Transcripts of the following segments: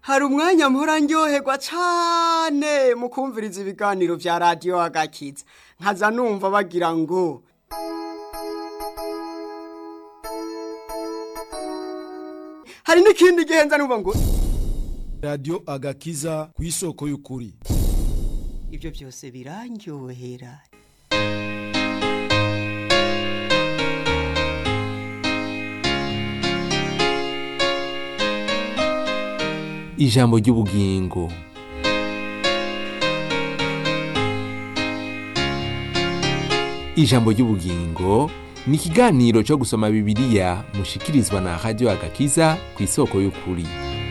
hari umwanya mpora ndyoherwa cane mu kumviriza ibiganiro vya radiyo agakiza nkaza numva bagira ngo hari n'ikindi gihe nza numva ngo radiyo agakiza ku isoko y'ukuri ibyo byose birandyohera ijambo ry'ubugingo ijambo ry'ubugingo ni ikiganiro cyo gusoma bibiliya mushikirizwa na radiyo agakiza ku isoko y'ukuri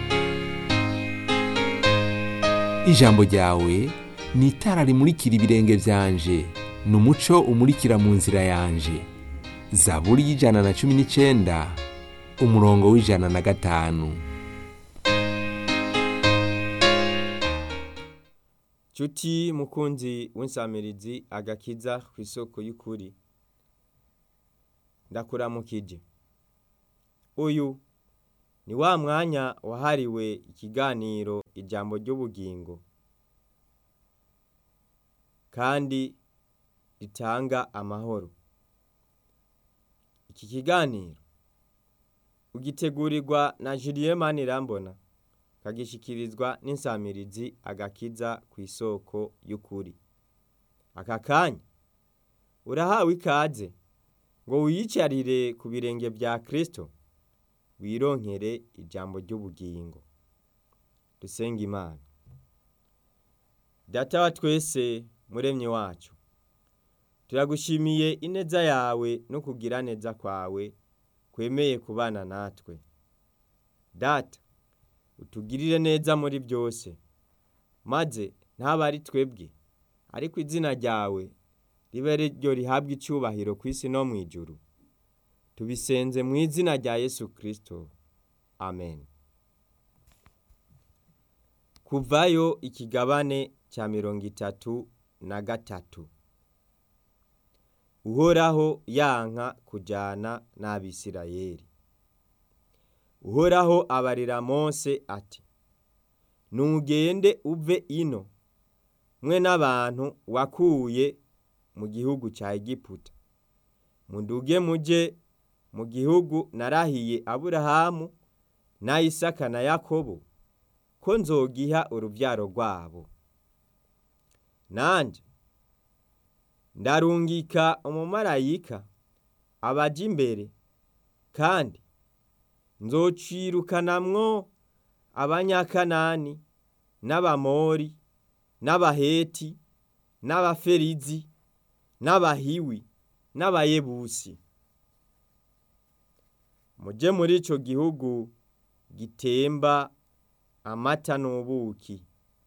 ijambo ryawe ni itara rimurikira ibirenge byanje ni umuco umurikira mu nzira yanje zaburi y'ijana na cumi n'icyenda umurongo w'ijana na gatanu Cuti mukunzi w'insamirizi agakiza ku isoko y'ukuri ndakuramukije uyu ni wa mwanya wahariwe ikiganiro ijambo ry'ubugingo kandi ritanga amahoro iki kiganiro ugitegurirwa na Julien Manirambona kagishikirizwa n'insamirizi agakiza ku isoko y'ukuri aka kanya urahawe ikaze ngo wiyicarire ku birenge bya Kristo wironkere ijambo ry'ubugingo dusenga imana data wa twese muremye wacu turagushimiye ineza yawe no kugira neza kwawe kwemeye kubana natwe data utugirire neza muri byose maze ntabe ari twebwe ariko izina ryawe ribe ryo rihabwa icyubahiro ku isi no mu ijuru tubisenze mu izina rya yesu kirisito amen kuvayo ikigabane cya mirongo itatu na gatatu uhoraho yanka kujyana n'abisirayeri uhoraho abarira mose ati ntugende uve ino mwe n'abantu wakuye mu gihugu cya egiputa muduge mujye mu gihugu narahiye aburahamu na isaka na yakobo ko nzogiha urubyaro rwabo nanjye ndarungika umumarayika abajya imbere kandi nzocirukanamwo abanyakanani n'abamori n'abaheti n'abaferizi n'abahiwi n'abayebusi mujye muri icyo gihugu gitemba amata n'ubuki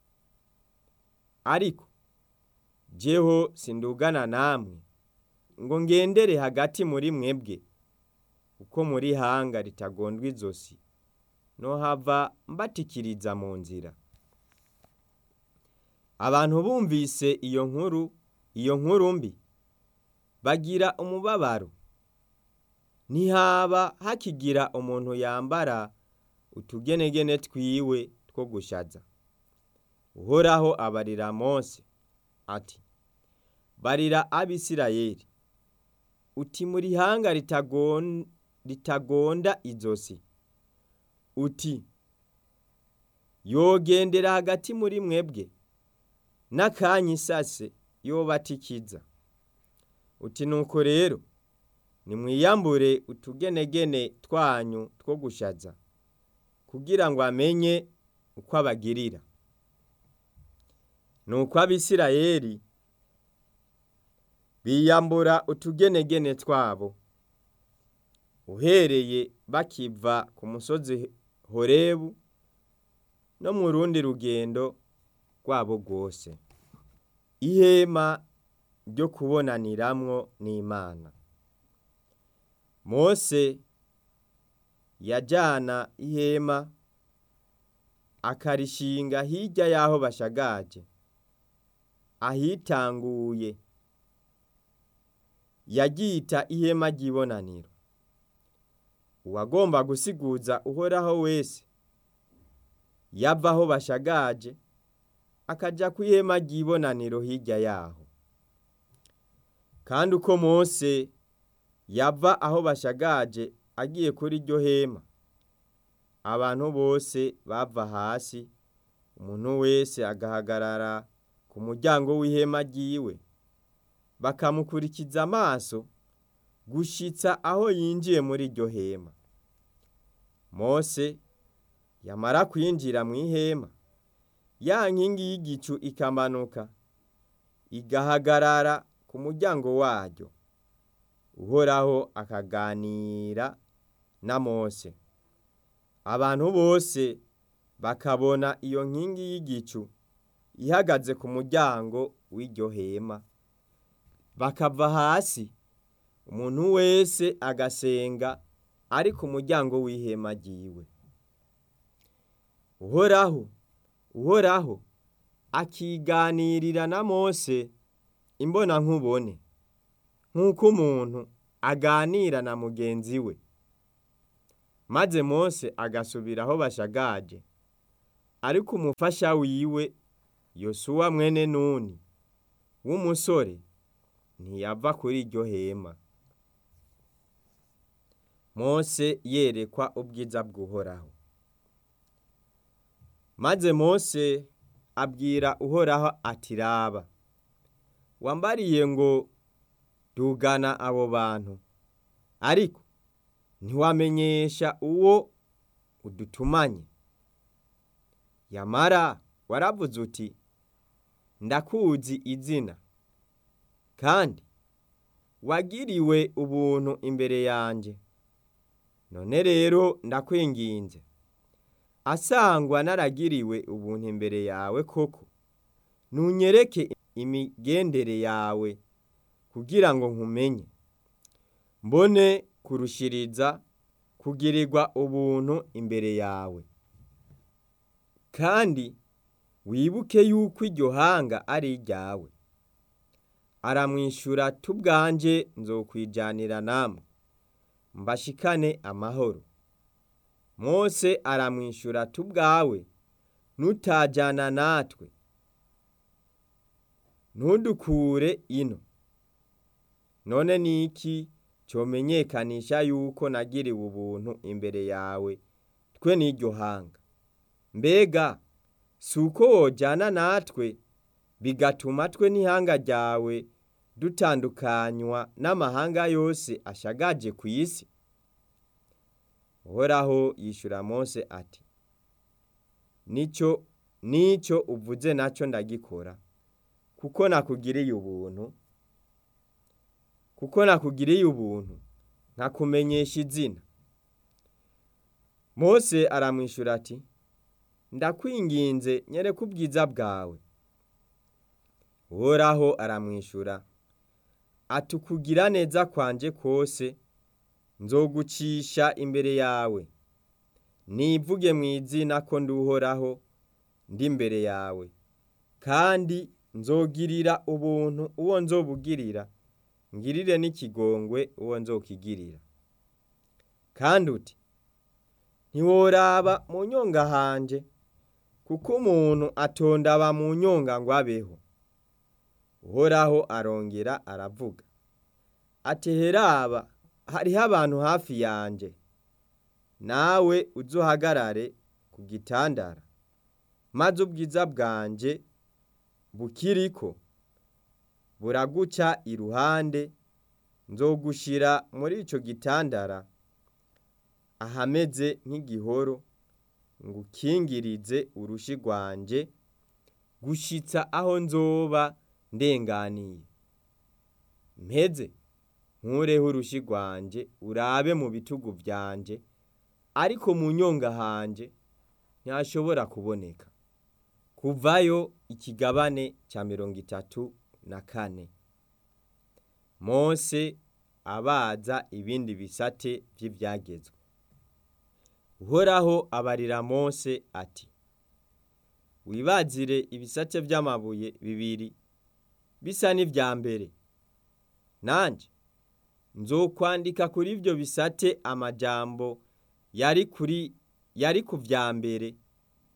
ariko jeho sindugana namwe ngo ngendere hagati muri mwebwe uko muri hanga ritagondwa izosi no hava mbatikiriza mu nzira abantu bumvise iyo nkuru iyo nkuru mbi bagira umubabaro ntihaba hakigira umuntu yambara utugenegene twiwe two gushaza uhoraho abarira mose ati barira abisirayeli uti muri hanga ritagonda izosi uti yogendera hagati muri mwebwe n'akanya isase yobatikiza uti nuko rero nimwiyambure utugenegene twanyu two gushaza kugira ngo amenye uko abagirira nuko abisirayeli biyambura utugenegene twabo uhereye bakiva ku musozi horebu no mu rundi rugendo rwabo rwose ihema ryo kubonaniramwo n'imana mose yajyana ihema akarishinga hirya y'aho bashagaje ahitanguye yagita ihema ry'ibonaniro uwagomba gusiguza uhoraho wese yava aho bashagaje akaja ku ihema ry'ibonaniro hirya yaho kandi uko mose yava aho bashagaje agiye kuri iryo hema abantu bose bava hasi umuntu wese agahagarara ku muryango w'ihema ryiwe bakamukurikiza amaso gushitsa aho yinjiye muri iryo hema mose yamara kwinjira mu ihema ya nkingi y'igicu ikamanuka igahagarara ku muryango waryo uhoraho akaganira na mose abantu bose bakabona iyo nkingi y'igicu ihagaze ku muryango w'iryo hema bakava hasi umuntu wese agasenga ari ku muryango w'ihema ryiwe uhoraho uhoraho akiganirira na mose imbona nkubone nk'uko umuntu aganira na mugenzi we maze mose agasubira aho bashagaje ariko umufasha wiwe yosuwa mwene nuni w'umusore ntiyava kuri iryo hema mose yerekwa ubwiza bw'uhoraho maze mose abwira uhoraho ati raba wambariye ngo dugana abo bantu ariko ntiwamenyesha uwo udutumanye yamara waravuze uti ndakuzi izina kandi wagiriwe ubuntu imbere yanjye none rero ndakwinginze asangwa naragiriwe ubuntu imbere yawe koko nunyereke imigendere yawe kugira ngo nkumenye mbone kurushiriza kugirirwa ubuntu imbere yawe kandi wibuke yuko iryo hanga ari iryawe aramwishyura tubwanje nzokwijyanira namwe mbashikane amahoro mose aramwishyura tubwawe nutajyana natwe ntudukure ino none ni iki cyomenyekanisha yuko nagiriwe ubuntu imbere yawe twe n'iryo hanga mbega si uko wojyana natwe bigatuma twe n'ihanga ryawe dutandukanywa n'amahanga yose ashagaje ku isi uhoraho yishyura mose ati nicyo nicyo uvuze nacyo ndagikora kuko nakugiriye ubuntu kuko nakugiriye ubuntu nkakumenyesha izina mose aramwishyura ati ndakwinginze nyereka ubwiza bwawe uhoraho aramwishyura ati ukugira neza kwanje kose nzogucisha imbere yawe nivuge mu izina ko nduhoraho ndi imbere yawe kandi nzogirira ubuntu uwo nzobugirira ngirire n'ikigongwe uwo nzokigirira kandi uti ntiworaba mu nyonga hanje kuko umuntu atondaba mu nyonga ngo abeho uhoraho arongera aravuga ati heraba hariho abantu hafi yanjye nawe uzuhagarare ku gitandara maze ubwiza bwanjye bukiriko buraguca iruhande nzogushira muri icyo gitandara ahameze nk'igihoro ngo ukingirize urushi rwanjye gushitsa aho nzoba ndenganiye mpeze nkureho urushi rwanjye urabe mu bitugu byanjye ariko mu nyonga hanje ntashobora kuboneka kuvayo ikigabane cya mirongo itatu na kane mose abaza ibindi bisate by'ibyagezwe uhoraho abarira mose ati wibazire ibisate by'amabuye bibiri bisa n'ibya mbere nanjye nzokwandika kuri ibyo bisate amajambo yari kuri yari ku bya mbere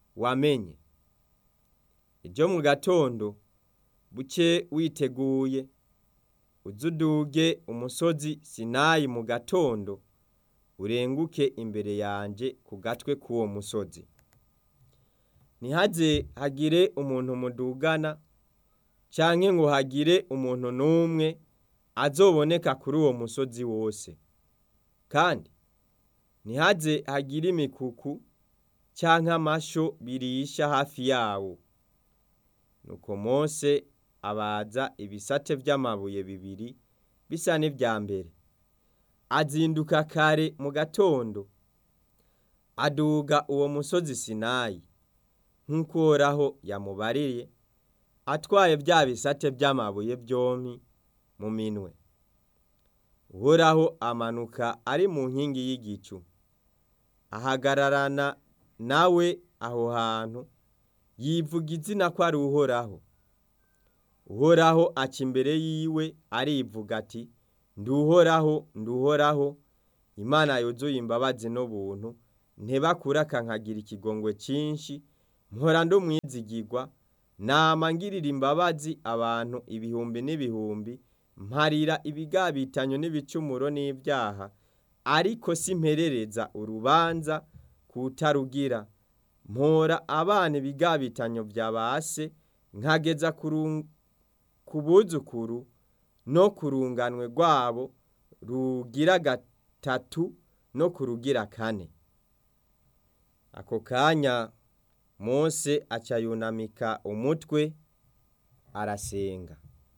wamenye ejo mu gatondo buce witeguye uze uduge umusozi sinayi mu gatondo urenguke imbere yanje ku gatwe k'uwo musozi ntihaze hagire umuntu mudugana canke ngo hagire umuntu n'umwe azoboneka kuri uwo musozi wose kandi ntihaze hagire imikuku canke amasho birisha hafi yawo nuko mose abaza ibisate vy'amabuye bibiri bisa n'ivya mbere azinduka kare mu gatondo aduga uwo musozi sinayi nk'uko uhoraho yamubariye atwaye vya bisate vy'amabuye vyompi mu minwe uhoraho amanuka ari mu nkingi y'igicu ahagararana nawe aho hantu yivuga izina ko ari uhoraho uhoraho aca imbere yiwe arivuga ati nduhoraho nduhoraho imana yuzuye imbabazi n'ubuntu ntebakura akankagira ikigongwe cinshi mpora ndumwizigirwa nama ngirira imbabazi abantu ibihumbi n'ibihumbi mparira ibigabitanyo n'ibicumuro n'ivyaha ariko simperereza urubanza kutarugira mpora abana ibigabitanyo vya base nkageza ku buzukuru no ku runganwe rwabo rugira gatatu no ku rugira kane ako kanya mose aca yunamika umutwe arasenga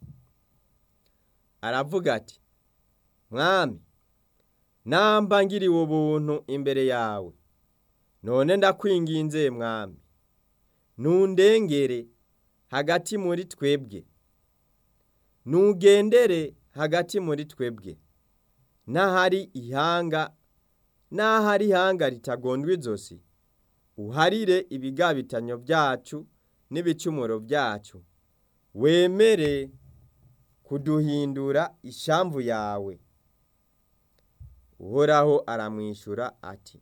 aravuga ati mwami namba ngiriwe ubuntu imbere yawe none ndakwinginze mwami nundengere hagati muri twebwe nugendere hagati muri twebwe n'ahari ihanga n'ahari ihanga ritagondwa izosi uharire ibigabitanyo byacu n'ibicumuro byacu wemere kuduhindura ishamvu yawe uhoraho aramwishyura ati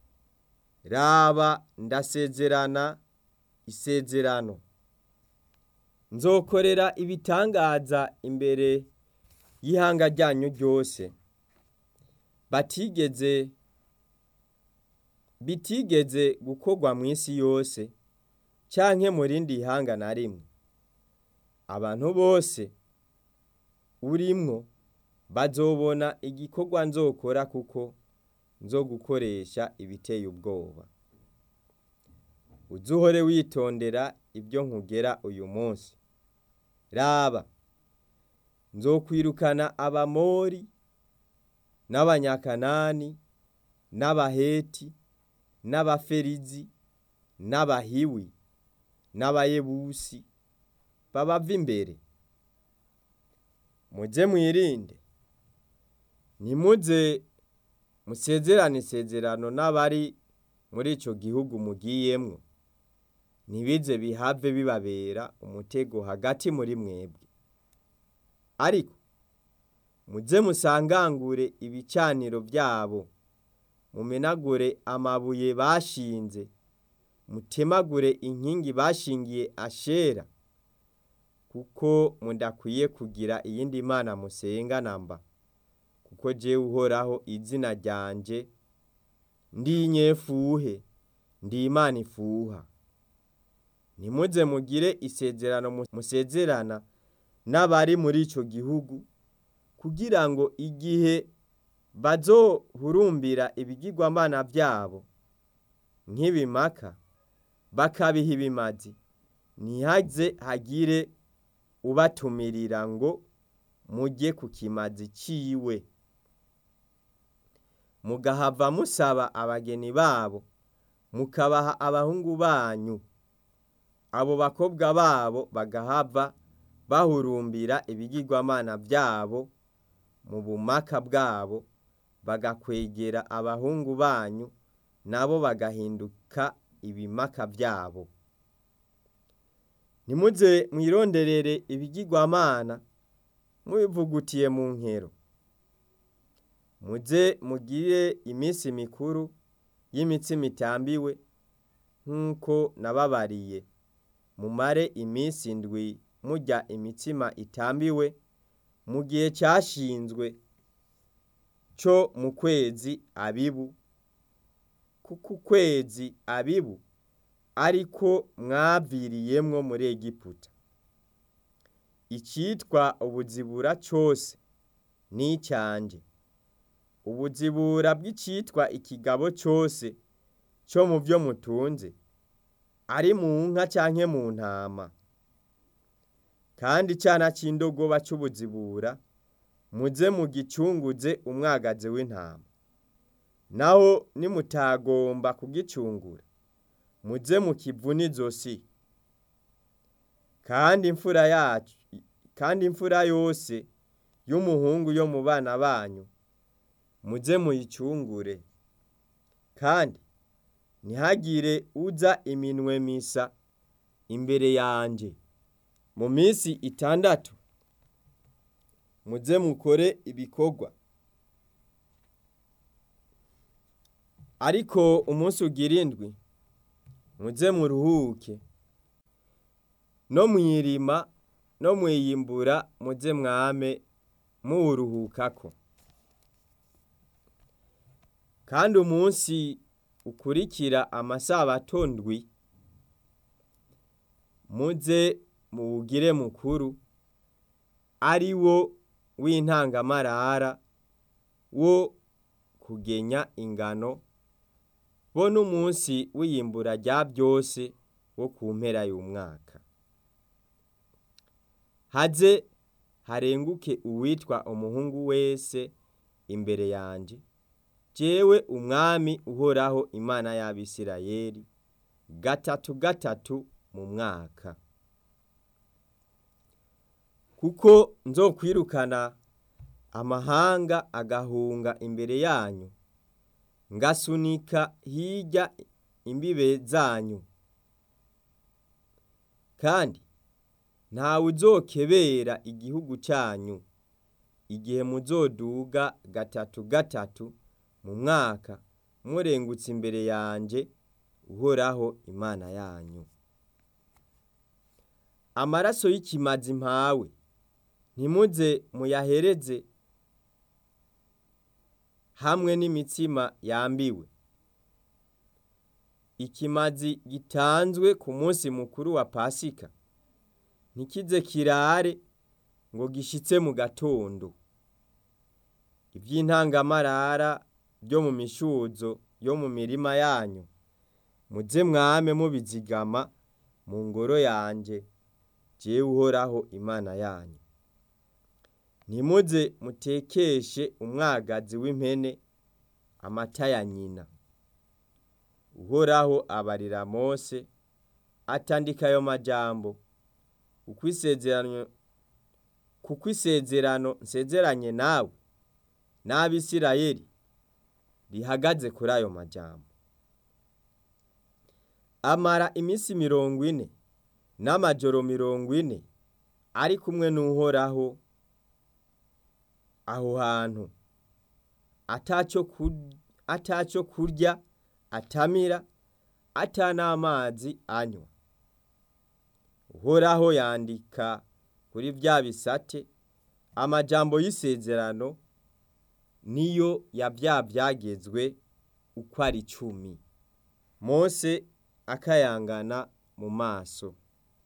raba ndasezerana isezerano nzokorera ibitangaza imbere y'ihanga ryanyu ryose batigeze bitigeze gukorwa mu isi yose canke mu rindi ihanga na rimwe abantu bose urimwo bazobona igikorwa nzokora kuko nzogukoresha ibiteye ubwoba uzuhore witondera ibyo nkugera uyu munsi raba nzokwirukana abamori n'abanyakanani n'abaheti n'abaferizi n'abahiwi n'abayebusi babava imbere muze mwirinde ntimuze musezerane isezerano n'abari muri ico gihugu mugiyemwo ntibize bihave bibabera umutego hagati muri mwebwe ariko muze musangangure ibicaniro byabo mumenagure amabuye bashinze mutemagure inkingi bashingiye ashera kuko mudakwiye kugira iyindi mana musenga namba kuko jewe uhoraho izina ryanje ndi inyefuhe ndi imana ifuha ntimuze mugire isezerano musezerana n'abari muri ico gihugu kugira ngo igihe bazohurumbira ibigirwamana byabo nk'ibimaka bakabiha ibimazi ntihaze hagire ubatumirira ngo mujye ku kimazi ciwe mugahava musaba abageni babo mukabaha abahungu banyu abo bakobwa babo bagahava bahurumbira ibigirwamana byabo mu bumaka bwabo bagakwegera abahungu banyu nabo bagahinduka ibimaka byabo ntimuze mwironderere ibigirwamana mubivugutiye mu nkero muze mugire iminsi mikuru y'imitsima itambiwe nk'uko nababariye mumare iminsi indwi murya imitsima itambiwe mu gihe cyashinzwe cyo mu kwezi abibu kuko ukwezi abibu ariko mwaviriyemwo muri egiputa icyitwa ubuzibura cyose ni icyanjye ubuzibura bw'icyitwa ikigabo cyose cyo mu byo mutunze ari mu nka cyangwa mu ntama kandi icyana cy'indogoba cy'ubuzibura muze mugicunguze umwagazi w'intama naho nimutagomba kugicungura muze mukivuna izosi kandi imfura yacu kandi imfura yose y'umuhungu yo mu bana banyu muze muyicungure kandi ntihagire uza iminwe misa imbere yanjye mu minsi itandatu muze mukore ibikorwa ariko umunsi ugira indwi muze muruhuke no mwirima no mwiyimbura muze mwame muwuruhukako kandi umunsi ukurikira amasabato ndwi muze muwugire mukuru ari wo w'intangamarara wo kugenya ingano bo n'umunsi w'iyimbura rya byose wo ku mpera y'umwaka haze harenguke uwitwa umuhungu wese imbere yanjye jewe umwami uhoraho imana y'abisirayeli gatatu gatatu mu mwaka kuko nzokwirukana amahanga agahunga imbere yanyu ngasunika hirya imbibe zanyu kandi ntawe uzokebera igihugu cyanyu igihe muzoduga gatatu gatatu mu mwaka murengutse imbere yanjye uhoraho imana yanyu amaraso y'ikimazi mpawe ntimuze muyahereze hamwe n'imitsima yambiwe ikimazi gitanzwe ku munsi mukuru wa pasika ntikize kirare ngo gishitse mu gatondo iby'intangamarara byo mu mishuzo yo mu mirima yanyu muze mwame mubizigama mu ngoro yanjye jewe uhoraho imana yanyu ntimuze mutekeshe umwagazi w'impene amata ya nyina uhoraho abarira mose atandika ayo majambo uko isezerano kuko isezerano nsezeranye nawe n'abisirayeli rihagaze kuri ayo majambo amara iminsi mirongo ine n'amajoro mirongo ine ari kumwe n'uhoraho aho hantu atacyo kurya atamira ata n'amazi anywa uhoraho yandika kuri bya bisate amajambo y'isezerano niyo ya bya byagezwe uko ari icumi mose akayangana mu maso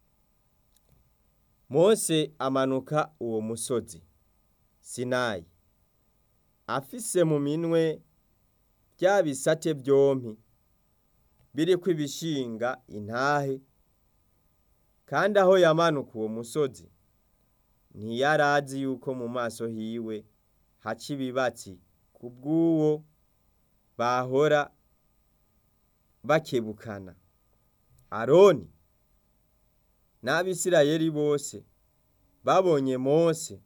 mose amanuka uwo musozi sinayi afise mu minwe bya bisate byompi biriko ibishinga intahe kandi aho yamanuka uwo musozi ntiyarazi yuko mu maso hiwe haca ibibatsi ku bw'uwo bahora bakebukana aroni n'abisirayeli bose babonye mose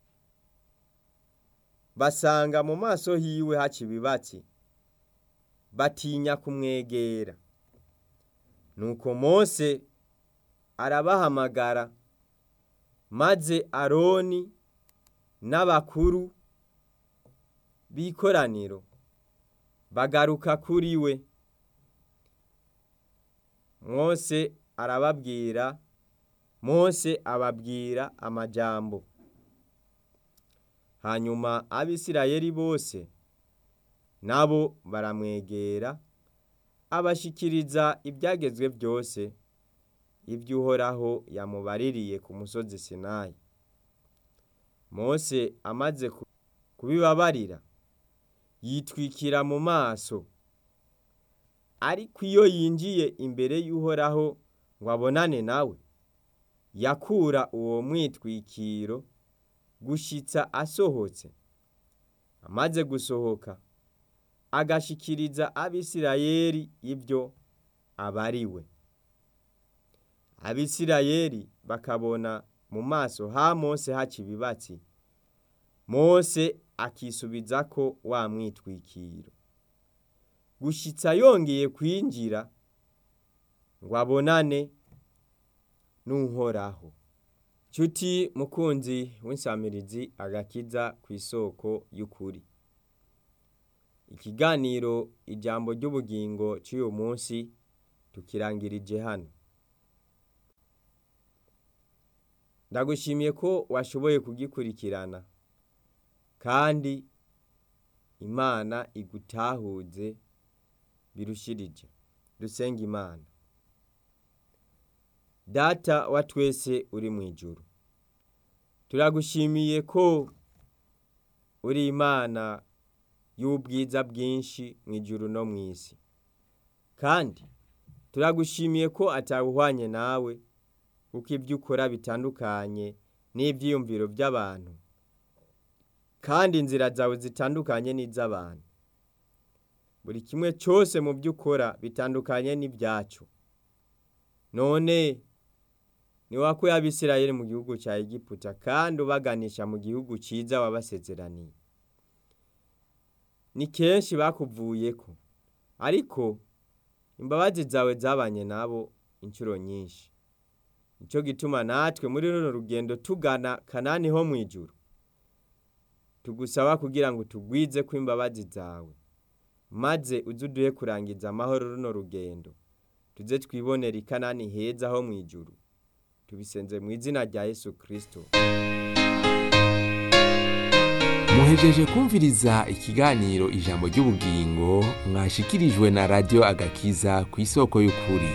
basanga mu maso hiwe haca ibibatsi batinya kumwegera nuko mose arabahamagara maze aroni n'abakuru b'ikoraniro bagaruka kuri we mose arababwira mose ababwira amajambo hanyuma abisirayeli bose nabo baramwegera abashikiriza ibyagezwe byose iby'uhoraho yamubaririye ku musozi sinayi mose amaze ku- kubibabarira yitwikira mu maso ariko iyo yinjiye imbere y'uhoraho ngo abonane nawe yakura uwo mwitwikiro gushitsa asohotse amaze gusohoka agashikiriza abisirayeli ibyo abariwe abisirayeli bakabona mu maso ha mose haca ibibatsi mose akisubiza ko wa mwitwikiro gushitsa yongeye kwinjira ngo abonane n'uhoraho nshuti mukunzi w'insamirizi agakiza ku isoko y'ukuri ikiganiro ijambo ry'ubugingo cy'uyu munsi tukirangirije hano ndagushimiye ko washoboye kugikurikirana kandi imana igutahuze birushirije dusenga imana data wa twese uri mu ijuru turagushimiye ko uri imana y'ubwiza bwinshi mu ijuru no mu isi kandi turagushimiye ko atawuhwanye nawe kuko ibyo ukora bitandukanye n'ibyiyumviro by'abantu kandi inzira zawe zitandukanye n'iz'abantu buri kimwe cyose mu byo ukora bitandukanye n'ibyacu none ni wakuye abisirayeli mu gihugu cya egiputa kandi ubaganisha mu gihugu cyiza wabasezeraniye ni kenshi bakuvuyeko ariko imbabazi zawe zabanye nabo inshuro nyinshi nicyo gituma natwe muri runo rugendo tugana kanani ho mu ijuru tugusaba kugira ngo tugwize ko imbabazi zawe maze uze uduhe kurangiza amahoro runo rugendo tuze twibonera ikanani heza ho mu ijuru tubisenze mu izina rya yesu kirisito muhejeje kumviriza ikiganiro ijambo ry'ubugingo mwashikirijwe na radiyo agakiza ku isoko y'ukuri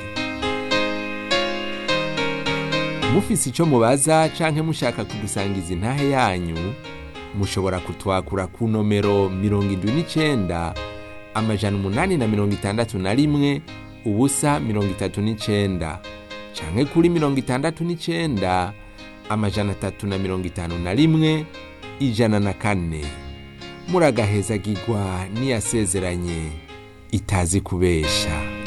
mufise icyo mubaza canke mushaka kudusangiza intahe yanyu mushobora kutwakura ku nomero mirongo indwi n'icenda amajana umunani na mirongo itandatu na rimwe ubusa mirongo itatu n'icenda canke kuri mirongo itandatu n'icenda amajana atatu na mirongo itanu na rimwe ijana na kane muragahezagirwa n'iyasezeranye itazi kubesha